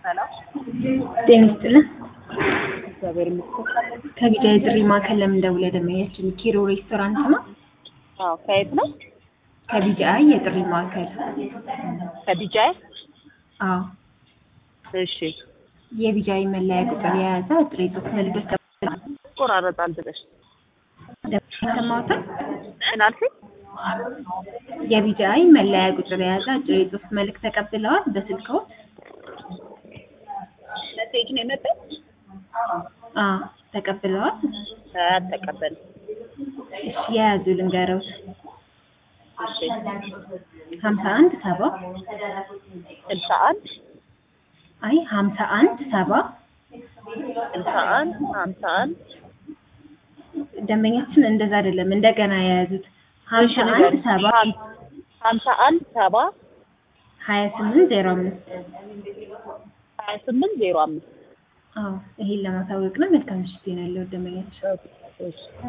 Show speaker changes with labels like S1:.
S1: ሰላም
S2: ጤና ይስጥልን።
S1: እግዚአብሔር ይመስገን።
S2: ከቢጃይ ጥሪ ማዕከል ለምን ደውለህ ደመያችን ኪሮ ሬስቶራንት ነው?
S1: አዎ ከየት ነው?
S2: ከቢጃይ የጥሪ ማዕከል።
S1: ከዲጃይ
S2: አዎ
S1: እሺ።
S2: የቢጃይ መለያ ቁጥር የያዘ ጥሬ ጽሑፍ መልእክት
S1: ቆራረጣል ብለሽ
S2: ሰማሁትን።
S1: ምን አልሽኝ?
S2: የቢጃይ መለያ ቁጥር የያዘ ጥሬ ጽሑፍ መልእክት ተቀብለዋል በስልክዎ?
S1: መሴጅ ነው የመጣው?
S2: አዎ ተቀብለዋል።
S1: አልተቀበልም።
S2: እሺ የያዙ ልንገረውት
S1: እሺ
S2: ሀምሳ አንድ ሰባ
S1: ስልሳ አንድ
S2: አይ ሀምሳ አንድ ሰባ
S1: ስልሳ አንድ ሀምሳ አንድ
S2: ደንበኛችን እንደዛ አይደለም እንደገና የያዙት ሀምሳ አንድ ሰባ
S1: ሀምሳ አንድ ሰባ
S2: ሀያ ስምንት ዜሮ አምስት
S1: ሀያ ስምንት ዜሮ አምስት
S2: አዎ ይሄን ለማሳወቅ ነው። መልካም ምሽት ያለው ደንበኛችን
S1: እሺ